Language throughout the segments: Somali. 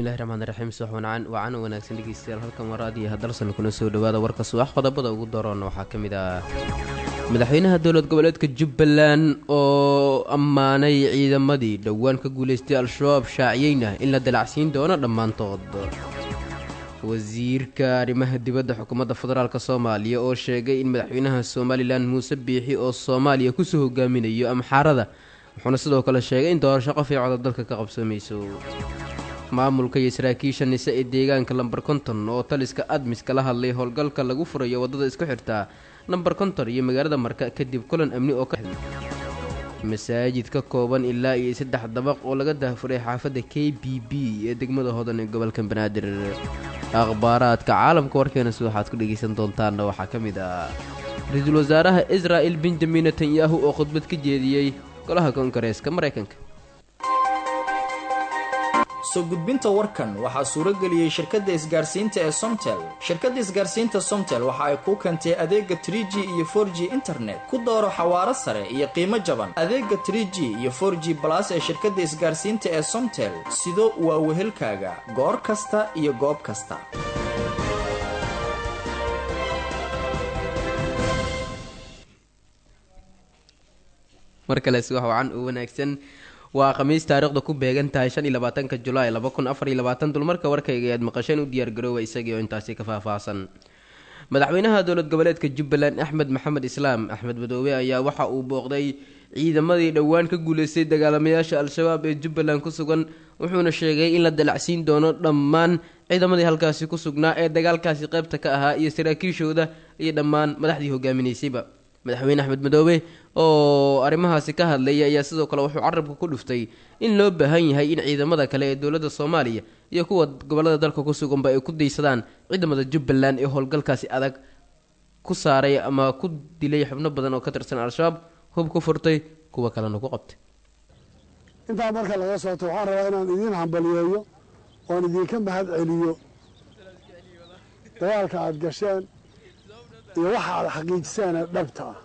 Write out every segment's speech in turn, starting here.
bismillahi raxmaan raxiim subax wancan wacan wanaagsan dhegeystayaal halkan waraadiyo hadalsan kuna soo dhawaada warka subax qodobada ugu daroona waxaa ka mid ah madaxweynaha dowlad goboleedka jubbaland oo ammaanay ciidamadii dhowaan ka guuleystay al-shabaab shaaciyeyna in la dalacsiin doono dhammaantood wasiirka arrimaha dibadda xukuumadda federaalk soomaaliya oo sheegay in madaxweynaha somalilan muuse biixi oo soomaaliya kusoo hogaaminayo amxaarada wuxuuna sidoo kale sheegay in doorasho qof ay coda dalka ka qabsoomayso maamulka iyo saraakiisha nise ee deegaanka lambar konton oo taliska admis kala hadlay howlgalka lagu furayo waddada isku xirtaa nambar konton iyo magaalada marka kadib kulan amni oo ka masaajid ka kooban ilaa iyo saddex dabaq oo laga dahfuray xaafadda k b b ee degmada hodan ee gobolka banaadir akhbaaraadka caalamka warkeena si waxaad ku dhegaysan doontaanna waxaa ka mid ah ra-iisul wasaaraha israa'il benjamin netanyahu oo khudbad ka jeediyey golaha koongareeska maraykanka soo gudbinta warkan waxaa suuro geliyey shirkadda isgaarsiinta ee somtel shirkadda isgaarsiinta somtel waxa ay kuu keentay adeega trie g iyo for g internet ku dooro xawaaro sare iyo qiimo jaban adeega trie g iyo for g balas ee shirkadda isgaarsiinta ee somtel sido waa wehelkaaga goor kasta iyo goob kasta mar kale si wax wacan oo wanaagsan waa khamiis taariikhda ku beegan tahay shan iyo labaatanka julaay laba kun afar iyo labaatan dulmarka warkayga ayaad maqasheen u diyaargarooba isagii oo intaasi ka faahfaahsan madaxweynaha dowlad goboleedka jubbaland axmed maxamed islaam axmed madoobe ayaa waxa uu booqday ciidamadii dhowaan ka guuleystay dagaalamayaasha al-shabaab ee jubbaland ku sugan wuxuuna sheegay in la dalacsiin doono dhammaan ciidamadii halkaasi ku sugnaa ee dagaalkaasi qaybta ka ahaa iyo saraakiishooda iyo dhammaan madaxdii hogaaminaysayba madaxweyne axmed madoobe oo arrimahaasi ka hadlaya ayaa sidoo kale wuxuu carabka ku dhuftay in loo baahan yahay in ciidamada kale ee dowladda soomaaliya iyo kuwa gobolada dalka ku suganba ay ku daysadaan ciidamada jubbaland ee howlgalkaasi adag ku saaray ama ku dilay xubno badan oo ka tirsan al-shabaab hub ku furtay kuwa kalena ku qabtay intaa marka laga soobto waxaan rabaa inaan idiin hambaliyeeyo oon idinka mahad celiyo dagaalka aada gasheen iyo waxa aada xaqiijiseen ee dhabta ah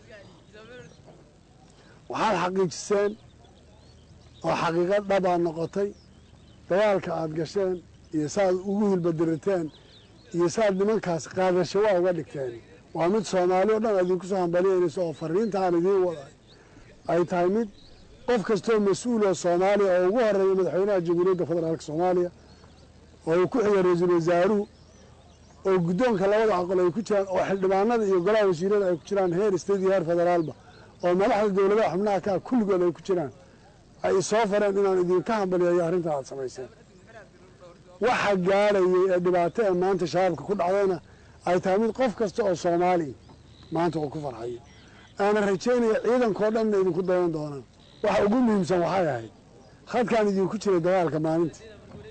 waxaad xaqiijiseen oo xaqiiqo dhabaa noqotay dagaalka aada gasheen iyo saaad ugu hilbadiriteen iyo saaad nimankaas qaadasho waa uga dhigteen waa mid soomaali o dhan idinku soo hambaliyeynayso oo fariintaan idiin waday ay tahay mid qof kastoo mas-uuloo soomaaliya oo ugu horeeya madaxweynaha jamhuuriyadda federaalka soomaaliya oo uu ku xiga ra-iisul wasaaruhu oo guddoonka labada aqal ay ku jiraan oo xildhibaanada iyo golaha wasiirada ay ku jiraan heer state iyo heer federaalba oo madaxda dowladaha xubnaha kaa kulligood ay ku jiraan ay soo fareen inaan idinka hambaliyeeyo arrintaa aad samayseen waxa gaadhayay ee dhibaato ee maanta shabaabka ku dhacdayna ay tahay mid qof kasta oo soomaaliya maanta uu ku farxayo aana rajaynaya ciidankao dhanna idinku dayan doonaan waxa ugu muhiimsan waxay ahayd khadkaan idinku jiray dagaalka maalintii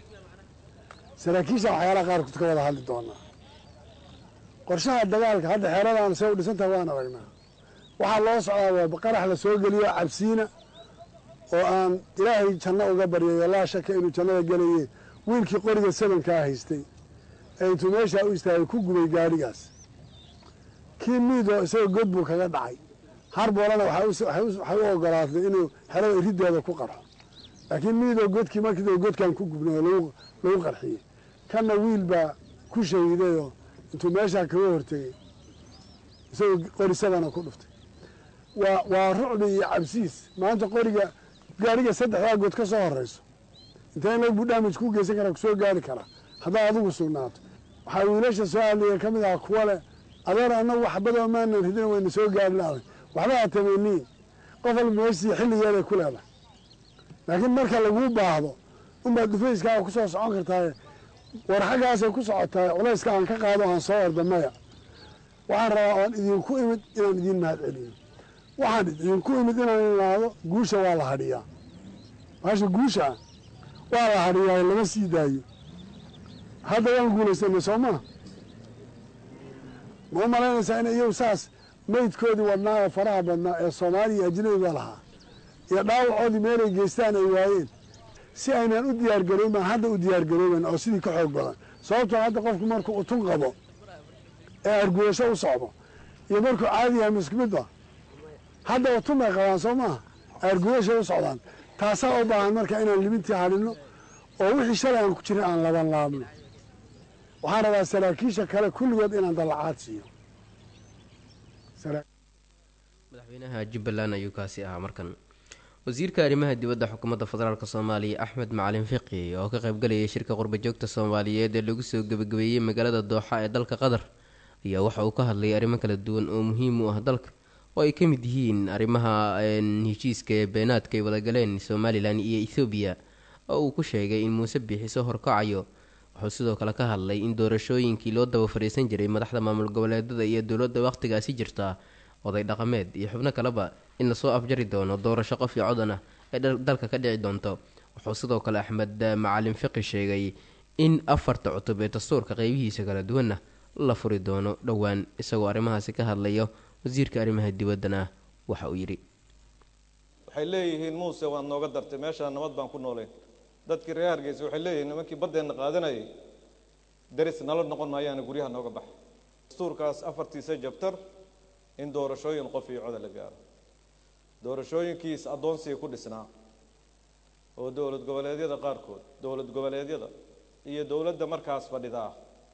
saraakiisha waxyaalaha qaarkood ka wada hadli doonaa qorshaha dagaalka hadda xeeradan say u dhisantahay waan aragnaa waxaa loo socdaa waa qarax la soo geliyo cabsiina oo aan ilaahay janno uga baryayo laa shaka inuu jannada gelaye wiilkii qoriga sabankaa haystay ee intuu meeshaa u istaagay ku gubay gaadhigaas kii miidoo isagoo god buu kaga dhacay harboolana waxay u ogolaatay inuu xerada iriddeeda ku qarxo laakiin miidoo godkii markii godkan ku gubnay oo lagu qarxiyey kanna wiil baa ku shahiidayoo intuu meeshaa kaga hortegey isagoo qori sabana ku dhuftay waa waa rucbi iyo cabsiis maanta qoriga gaariga saddexdaa good ka soo horeyso intee in lagu damage ku geysan karaa kusoo gaari karaa haddaa adigu sugnaato waxaa wiilasha soo hadlaya ka mid aha kuwa leh adeer annagu waxbadoo maanan ridina wayna soo gaari laday waxba ha tamaniin qof walba meeshii xilligeeday ku leedahay laakiin marka laguu baahdo unbaad dhufayskaaga kusoo socon kartaaye war xaggaasay ku socotaay culayska aan ka qaado aan soo orda maya waxaan rabaa oan idinku imid inaan idiin mahad celiyo waxaan idinku imid inaan ilaado guusha waa la hadhiyaa maasha guusha waa la hadhiyaa lama sii daayo hadda waan guulaysana soo maa ma u malaynaysaa in iyagu saas maydkoodii wadnaa ee faraha badnaa ee soomaaliya ajnabiga lahaa iyo dhaawacoodii meelay geystaan ay waayeen si aynaan u diyaargarooban hadda u diyaargarooban oo sidii ka xoog badan sababtoo hadda qofku markuu utun qabo ee arguyasho u socdo iyo markuu caadi yahay misku midba hadda utun bay qabaan soo maaha arguyashay u socdaan taasaa u baahan marka inaan libintii hadhino oo wixii shalay aan ku jirin aan laban laabno waxaan rabaa saraakiisha kale kulligood inaan dallacaad siiyo madaxweynaha jubbaland ayuu kaasi ahaa markan wasiirka arrimaha dibadda xukuumadda federaalk soomaaliya axmed macalin fiqi oo ka qaybgalayay shirka qurbajoogta soomaaliyeed ee lagu soo gebagabeeyey magaalada dooxa ee dalka qatar ayaa waxa uu ka hadlayay arrimo kala duwan oo muhiim u ah dalka oo ay ka mid yihiin arrimaha heshiiska ee beenaadka ay wadagaleen somalilan iyo ethoobiya oo uu ku sheegay in muuse biixiso horkacayo wuxuu sidoo kale ka hadlay in doorashooyinkii loo daba fadhiisan jiray madaxda maamul goboleedada iyo dowladda wakhtigaasi jirta oday dhaqameed iyo xubno kaleba in lasoo afjari doono doorasho qof iyo codan ah ee dalka ka dhici doonto wuxuu sidoo kale axmed macalin fiqi sheegay in afarta cutub ee dastuurka qeybihiisa kala duwanna la furi doono dhowaan isagoo arrimahaasi ka hadlayo wasiirka arrimaha dibaddana waxa uu yidhi waxay leeyihiin muuse waad nooga dartay meeshaa nabad baan ku noolayn dadkii reer hargeysa waxay leeyihiin nimankii baddeenna qaadanayay daris nala noqon maayaana guryaha nooga baxa dastuurkaas afartiisa jabtar in doorashooyin qof iyo coda la gaaro doorashooyinkiis addoonsiga ku dhisnaa oo dowlad goboleedyada qaarkood dowlad goboleedyada iyo dowladda markaas fadhidaa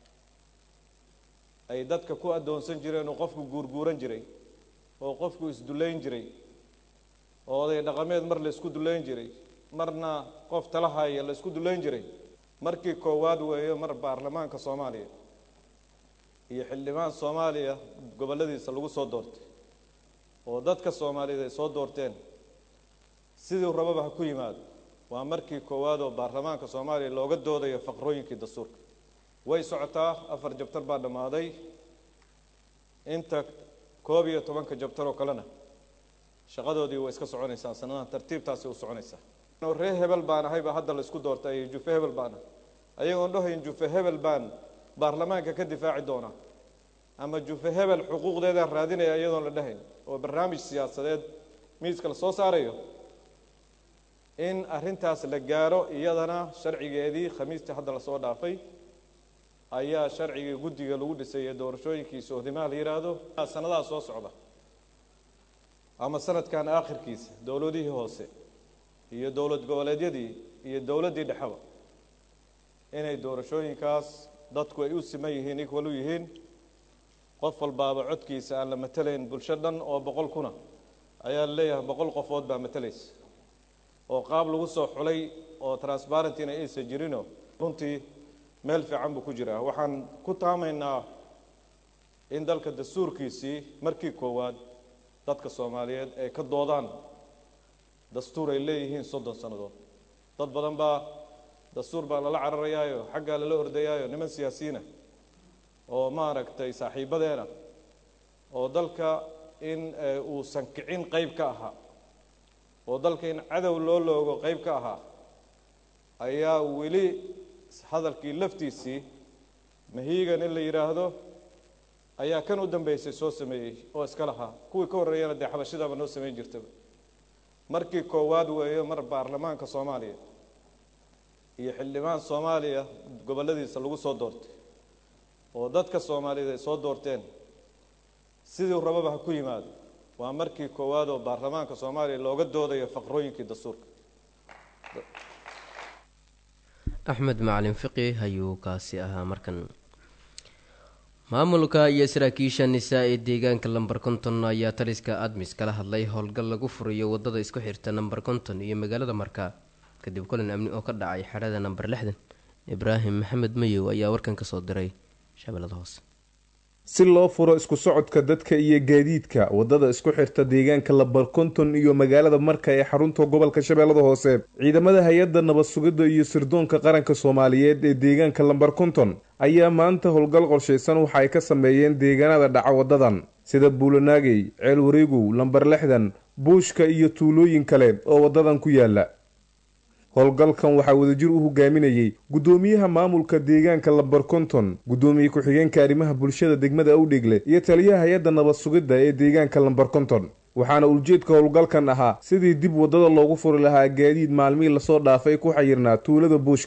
ay dadka ku addoonsan jireen oo qofku guurguuran jiray oo qofku isdullayn jiray oo oday dhaqameed mar la isku dullayn jiray marna qof tala haya la isku dullayn jiray markii koowaad weeyo mar baarlamaanka soomaaliya iyo xildhibaan soomaaliya gobolladiisa lagu soo doortay oo dadka soomaaliyeed ay soo doorteen sidii rababa ha ku yimaado waa markii koowaad oo baarlamaanka soomaaliya looga doodayo faqrooyinkii dastuurka way socotaa afar jabtar baa dhammaaday inta koob iyo tobanka jabtar oo kalena shaqadoodii way iska soconaysaa sanadahan tartiibtaasi u soconaysaa ree hebel baan ahayba hadda la isku doortay jufe hebel baan ah ayagoon dhahayn jufe hebel baan baarlamaanka ka difaaci doona ama jufe hebel xuquuqdeedaan raadinaya iyadoon la dhahayn oo barnaamij siyaasadeed miiska la soo saarayo in arrintaas la gaaro iyadana sharcigeedii khamiistii hadda lasoo dhaafay ayaa sharcigii guddiga lagu dhisay ee doorashooyinkii sohdimaha la yidhaahdo sanadaha soo socda ama sanadkan aakhirkiisa dowladihii hoose iyo dowlad goboleedyadii iyo dowladdii dhexeba inay doorashooyinkaas dadku ay u siman yihiin equal u yihiin qof walbaaba codkiisa aan la matelayn bulsho dhan oo boqol kuna ayaa la leeyahay boqol qofood baa matalaysa oo qaab lagu soo xulay oo transparentina aysan jirino runtii meel fiican buu ku jiraa waxaan ku taamaynaa in dalka dastuurkiisii markii koowaad dadka soomaaliyeed ay ka doodaan dastuur ay leeyihiin soddon sannadood dad badan baa dastuur baa lala cararayaayo xaggaa lala ordayaayo niman siyaasiyiina oo maaragtay saaxiibadeena oo dalka in uusan kicin qeyb ka ahaa oo dalka in cadow loo loogo qeyb ka ahaa ayaa weli hadalkii laftiisii mahiigan in la yidhaahdo ayaa kan u dambeysay soo sameeyey oo iska lahaa kuwii ka horreeyana dee xabashidaba noo samayn jirtaba markii koowaad weeyo mar baarlamaanka soomaaliya iyo xildhibaan soomaaliya gobolladiisa lagu soo doortay oo dadka soomaaliyeed ay soo doorteen sidii rababa ha ku yimaado waa markii koowaad oo baarlamaanka soomaaliya looga doodayo faqrooyinkii dastuurka axmed macalin fiqi ayuu kaasi ahaa markan maamulka iyo saraakiisha nisaa ee deegaanka lamber konton ayaa taliska admis kala hadlay howlgal lagu furayo wadada isku xirta namber konton iyo magaalada markaa kadib kulan amni oo ka dhacay xerada namber lixdan ibraahim maxamed mayow ayaa warkan kasoo diray shabeellada hoose si loo furo isku socodka dadka iyo gaadiidka wadada isku xirta deegaanka lamber konton iyo magaalada marka ee xarunta gobolka shabeellada hoose ciidamada hay-adda nabad sugidda iyo sirdoonka qaranka soomaaliyeed ee deegaanka lamber konton ayaa maanta howlgal qorshaysan waxa ay ka sameeyeen deegaanada dhaca wadadan sida buulanaagey ceel wareegow lamber lixdan buushka iyo tuulooyin kale oo wadadan ku yaala howlgalkan waxaa wadajir u hogaaminayey guddoomiyaha maamulka deegaanka lamber konton guddoomiye ku-xigeenka arrimaha bulshada degmada awdhegle iyo taliyaha hay-adda nabad sugidda ee deegaanka lamber konton waxaana ujeedka howlgalkan ahaa sidii dib waddada loogu furi lahaa gaadiid maalmihii lasoo dhaafay ku xayirnaa tuulada buushka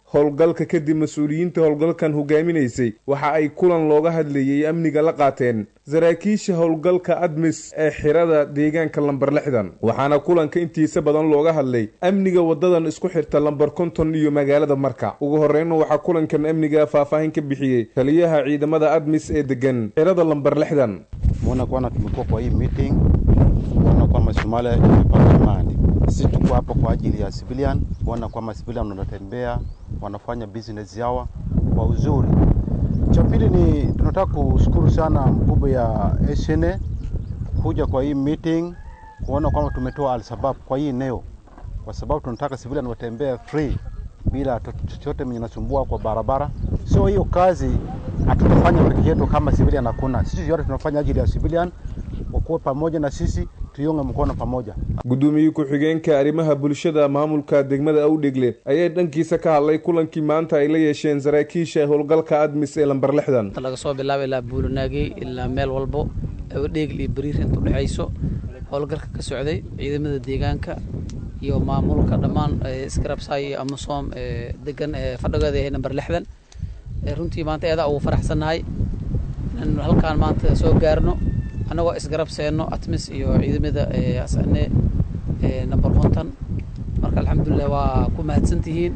howlgalka kadib mas-uuliyiinta howlgalkan hogaaminaysay waxa ay kulan looga hadlayay amniga la qaateen saraakiisha howlgalka admis ee xirada deegaanka lambar lixdan waxaana kulanka intiisa badan looga hadlay amniga wadadan isku xirta lambar konton iyo magaalada marka ugu horreynna waxaa kulankan amniga faahfaahin ka bixiyey taliyaha ciidamada admis ee degan xirada lambar lixdan muona kwana tumekuwa kwa hii meeting kuona kwamba Somalia imepata amani. Sisi tuko hapa kwa ajili ya civilian, kuona kwamba civilian wanatembea wanafanya business yao kwa uzuri. Cha pili ni tunataka kushukuru sana mkubwa ya SNA kuja kwa hii meeting, kuona kwamba tumetoa Al-Shabaab kwa hii eneo, kwa sababu tunataka civilian watembee free bila chochote mwenye nasumbua kwa barabara. So hiyo kazi hatutafanya peke yetu kama civilian, hakuna. Sisi yote tunafanya ajili ya civilian, wakuwe pamoja na sisi, tuiunge mkono pamoja. gudoomiye ku-xigeenka arrimaha bulshada maamulka degmada awdhegle ayaa dhankiisa ka hadlay kulankii maanta ay la yeesheen saraakiisha howlgalka admis ee lambar lixdan laga soo bilaabo ilaa buulanaagey ilaa meel walbo awdheegl iyo bariir inta udhexayso howlgalka ka socday ciidamada deegaanka iyo maamulka dhammaan skrabsay iyo amasom degan fadhigooda yahay namber lixdan runtii maanta eedaa ugu faraxsannahay in halkaan maanta soo gaarno annagoo isgarabseenno atmis iyo ciidamada asane number konton marka alxamdulilah waa ku mahadsantihiin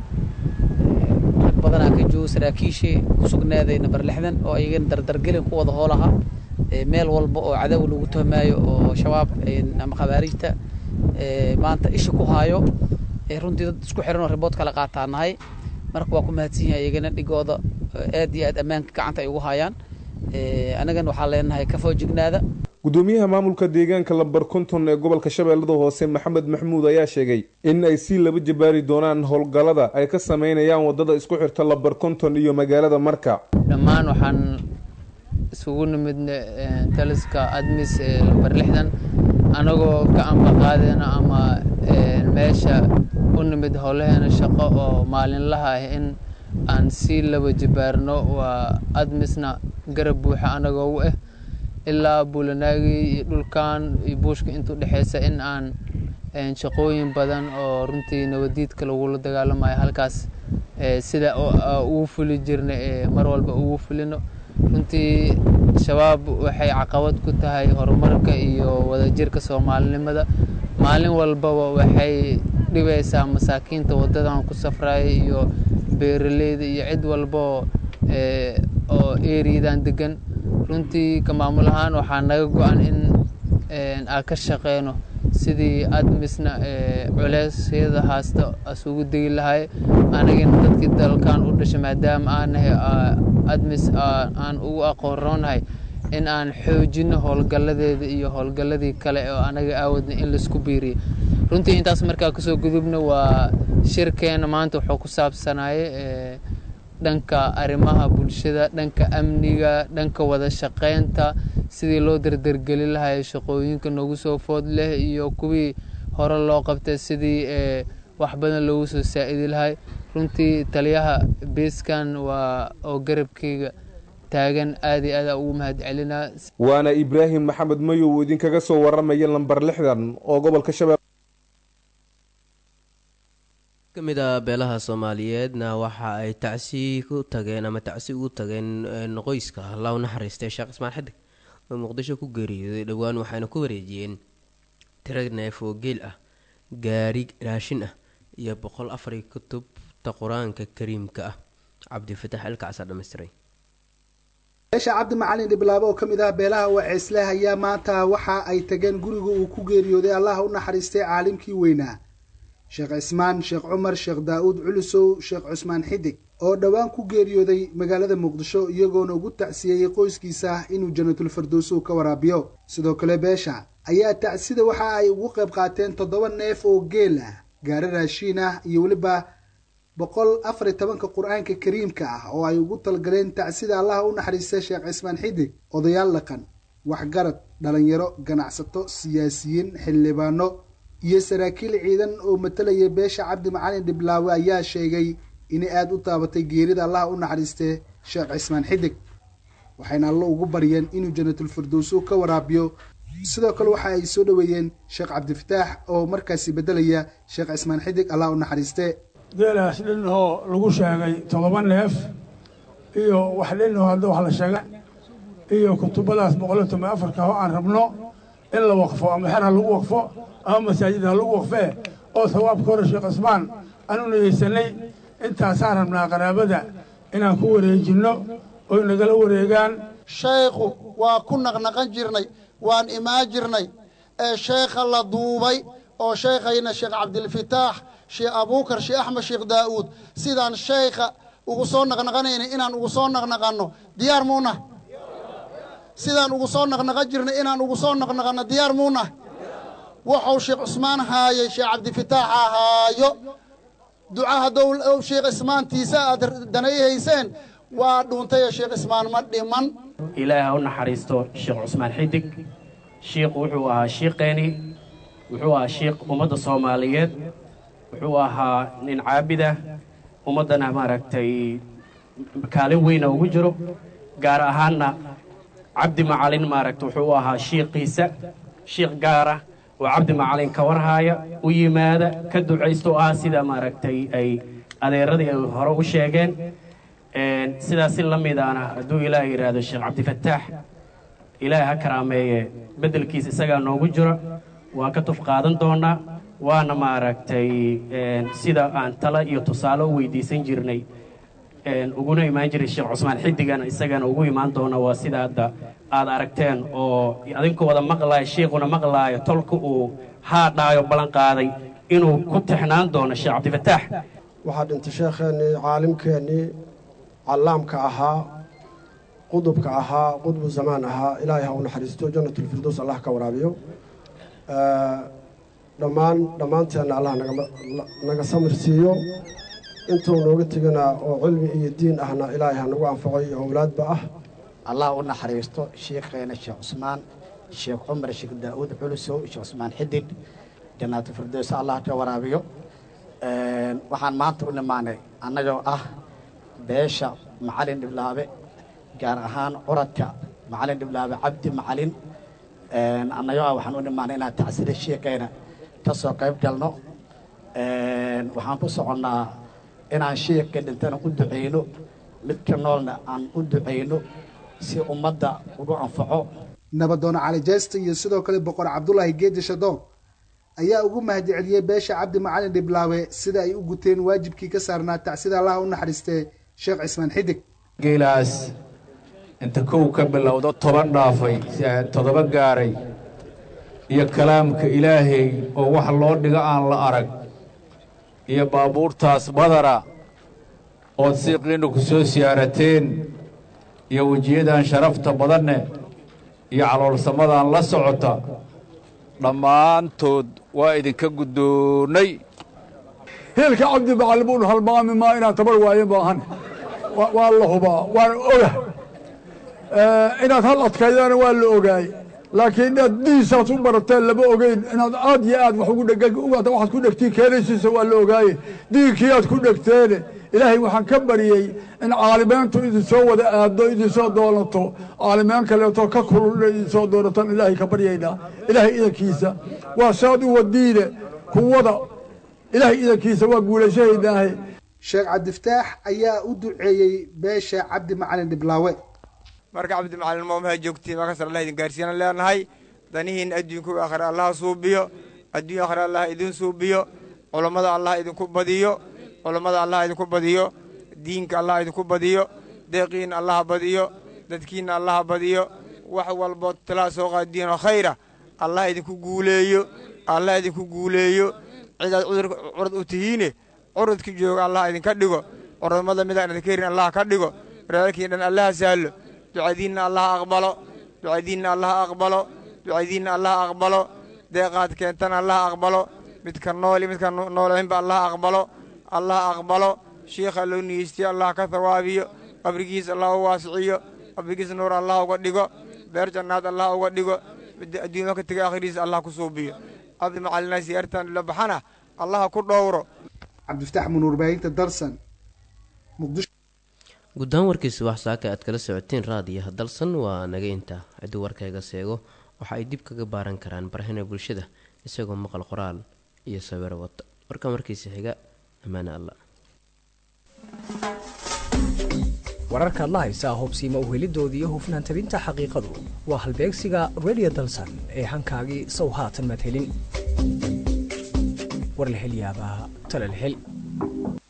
rag badanaa ka joogo saraakiishii ku sugnaaday number lixdan oo iyagana dardargelin ku wada hoolaha meel walba oo cadow lagu tuhmaayo oo shabaab ama khabaariijta maanta isha ku haayo runtii dad isku xiran oo ribood kala qaataa nahay marka waa ku mahadsan yahay iyagana dhigooda aad iyo aad ammaanka gacanta ay ugu hayaan annagana waxaa leenahay ka foojignaada gudoomiyaha maamulka deegaanka lambar konton ee gobolka shabeellada hoose maxamed maxmuud ayaa sheegay in ay si laba jabaari doonaan howlgallada ay ka sameynayaan wadada isku xirta lambar konton iyo magaalada marka dhammaan waxaan isugu nimid taliska admis ee lambar lixdan anagoo gacanba qaadeyna ama meesha u nimid howlaheena shaqo oo maalinlaha ah in aan si laba jabaarno waa admisna garab buuxa anagoo u ah ilaa buulanaagi iyo dhulkan iyo buushka inta udhexeysa in aan shaqooyin badan oo runtii nabadiidka lagula dagaalamayo halkaas sida ugu fuli jirna mar walba ugu fulino runtii shabaab waxay caqabad ku tahay horumarka iyo wadajirka soomaalinimada maalin walbaba waxay dhibaysaa masaakiinta wadadan ku safraya iyo beeraleyda iyo cid walbao oo eriyadan degan runtii ka maamul ahaan waxaa naga go-an in aan ka shaqeyno sidii admisna culeysyada haasta asugu degi lahay anagana dadkii dalkan u dhashay maadaama aan nahay admis aan ugu aqoonroonahay in aan xoojino howlgalladeeda iyo howlgalladii kale oo anaga aawadna in laisku biiriyo runtii intaas markaa kasoo gudubna waa shirkeena maanta wuxuu ku saabsanaye dhanka arrimaha bulshada dhanka amniga dhanka wada shaqeynta sidii loo dardargeli lahay shaqooyinka nagu soo food leh iyo kuwii hore loo qabtay sidii wax badan loogu soo saa-idi lahay runtii taliyaha beeskan waa oo garabkeyga taagan aad iyo aada ugu mahad celinaa waana ibraahim maxamed mayow idinkaga soo waramaya lambar lixdan oo gobolka shabeelle kamid a beelaha soomaaliyeedna waxa ay tacsi ku tageen ama tacsi ugu tageen qoyska allah u naxariistay sheekh ismaan xidig oo muqdisho ku geeriyooday dhowaan waxayna ku wareejiyeen tira neef oo geel ah gaari raashin ah iyo boqol afari kutubta qur-aanka kariimka ah cabdifatax ilkacsaa dhammaystiray beesha cabdi macalin dhibilaabo oo ka mid ah beelaha waceesleh ayaa maanta waxa ay tageen guriga uu ku geeriyooday allah u naxariistay caalimkii weynaa sheekh cismaan sheekh cumar sheekh daa-uud culusow sheekh cusmaan xidig oo dhowaan ku geeriyooday magaalada muqdisho iyagoona ugu tacsiyeeyey qoyskiisa inuu jannatul firdowsow ka waraabiyo sidoo kale beesha ayaa tacsida waxa ay ugu qayb qaateen toddoba neef oo geel ah gaari raashiin ah iyo weliba boqol afar iyo tobanka qur-aanka kariimka ah oo ay ugu talgaleen tacsida allaha u naxariista sheekh cismaan xidig odayaal dhaqan waxgarad dhalinyaro ganacsato siyaasiyiin xildhibaano iyo saraakiil ciidan oo matalaya beesha cabdi macalin dhiblaawe ayaa sheegay inay aada u taabatay geerida allaha u naxariistee sheekh cismaan xidig waxayna allo ugu baryeen inuu jannatul firdowso ka waraabiyo sidoo kale waxa ay soo dhoweeyeen sheekh cabdifataax oo markaasi beddelaya sheekh cismaan xidig allah u naxariiste geelaas dhinahoo lagu sheegay toddoba neef iyo wax dhinahoo hadda wax la sheega iyo kutubadaas boqoliyo toban afarka oo aan rabno in la waqfo ama xer ha lagu waqfo ama masaajid ha lagu waqfee oo sawaabka hore sheekh cismaan aan u niyeysanay intaasaan rabnaa qaraabada inaan ku wareejinno oy nagala wareegaan sheekhu waa ku naqnaqan jirnay waan imaan jirnay ee sheekha la duubay oo sheekhayna sheekh cabdilfitaax sheekh abuukar sheekh axmed sheekh daa'uud sidaan sheekha ugu soo naqnaqanayna inaan ugu soo naqnaqanno diyaar muunah sidaan ugu soo naqnaqan jirnay inaan ugu soo naqnaqanno diyaar muunah wuxuu sheekh cusmaan haayay sheekh cabdifitaax ahaayo duca haddou sheekh cismaantiisa aad danayhayseen waa dhuuntay sheekh cismaan ma dhiman ilaahi ha u naxariisto sheekh cusmaan xidig shiikhu wuxuu ahaa shiiqeeni wuxuu ahaa shiikh ummadda soomaaliyeed wuxuu ahaa nin caabida ummaddana maaragtay kaalin weyna ugu jiro gaar ahaanna cabdi macalin maaragta wuxuu u ahaa shiiqiisa shiikh gaara oo cabdi macalin ka warhaaya u yimaada ka ducaysto ah sida maaragtay ay adeeradii ay hore u sheegeen sidaasi la midaana hadduu ilaah yidhaahdo sheekh cabdifataax ilaahay ha karaameeye beddelkiisa isagaa noogu jiro waan ka tuf qaadan doonaa waana maaragtay sida aan tala iyo tusaale u weydiisan jirnay uguna imaan jiray sheekh cusmaan xidigana isagana ugu imaan doona waa sida hadda aad aragteen oo adinku wada maqlaayo shiikhuna maqlaayo tolka uu haadhaayo ballan qaaday inuu ku tixnaan doono sheekh cabdifataax waxaa dhintay sheekheennii caalimkeennii callaamka ahaa qudubka ahaa qudbu zamaan ahaa ilaahay ha u naxariisto jannatulfirdows allah ka waraabiyo dhammaan dhammaanteenna allah naga samir siiyo intuu nooga tegana oo cilmi iyo diin ahna ilaahay ha nagu anfaco iyo owlaadba ah allah u naxariisto sheikheena sheekh cusmaan sheekh cumar sheekh daa'uud culusow sheekh cusmaan xidid jannaatu firdows allah ka waraabiyo waxaan maanta u nimaanay annagoo ah beesha macalin dhiblaabe gaar ahaan curadka macalin dhiblaabe cabdi macalin annagoo ah waxaan u nimaanay inaan tacsida sheekheena ka soo qayb galno waxaan ku soconnaa inaan sheekka dhintana u ducayno midka noolna aan u ducayno si ummadda ugu anfaco nabadoon cali jeesta iyo sidoo kale boqor cabdulaahi geedi shadoon ayaa ugu mahadceliyey beesha cabdi macalin dhiblaawe sida ay u guteen waajibkii ka saarnaa tacsida allaha u naxariistee sheekh cismaan xidig geelaas inta kow ka bilowdo toban dhaafay toddoba gaaray iyo kalaamka ilaahay oo wax loo dhigo aan la arag iyo baabuurtaas badara ood siiqiinna ku soo siyaarateen iyo wejiyadan sharafta badanne iyo caloolsamadan la socota dhammaantood waa idinka guddoonnay hiilka cabdi macalin buunu halmaami maa inaan tabar waaye maahan waa la hubaa waana oga inaad hal adkaydana waa la ogaay laakiin inaad diisaas u barateen lama ogeyn inaad aad iyo aad wax ugu dheg waxaad ku dhegtiin keenaysiisa waa la ogaaye diinkii aad ku dhegteene ilaahay waxaan ka baryey in caalimeyntu idinsoo wada aado idinsoo doonato caalimeen kaleeto ka kulul inay idinsoo doonataan ilaahay ka baryaynaa ilaahay idankiisa waa saad u wadiine kuwada ilaahay idankiisa waa guulashahaynaahe sheekh cabdifataax ayaa u duceeyey beesha cabdi macalin dhiblaawe marka cabdi macalin moomaha joogtiin markaas allah idin gaarsiinan leenahay danihiin adduunku aakhira allah suubiyo adduun aakhira allah idin suubiyo culammada allah idinku badiyo culammada allah idinku badiyo diinka allah idinku badiyo deeqiinna allah badiyo dadkiinna allah badiyo wax walbo talaa soo qaadiinoo khayra allah idinku guuleeyo allah idinku guuleeyo cidaad curad u tihiine curudka jooga allah idinka dhigo curadmada midaan idinka herin allah ka dhigo walaalkiin dhan allaha sahlo ducadiinna allah aqbalo ducadiinna allah aqbalo ducadiinna allah aqbalo deeqaad keentana allah aqbalo midka nooli midka noolaynba allah aqbalo allah aqbalo shiikha loo niyeystiyo allah ka thawaabiyo qabrigiis allah u waasiciyo qabrigiis nuur allah uga dhigo beer jannaad allah uga dhigo adduunya ka tegay akhiriis allah ku suubiyo cabdi macalina siyaartan la baxana allah ku dhowro cabdifataax munuur baahinta darsan muqdisho guddaan warkiisa wax saaka aad kala socoteen raadiyaha dalsan waa naga intaa ciddii warkayga seego waxa ay dib kaga baaran karaan barahina bulshada isagoo maqal qoraal iyo sawiro wata warkan warkiisa xiga ammaane allah wararkaad la haysaa hubsiima uhelidooda iyo hufnaan tabinta xaqiiqadu waa halbeegsiga radio dalsan ee hankaagii sow haatan madhelin war la hel yaabaa tala la hel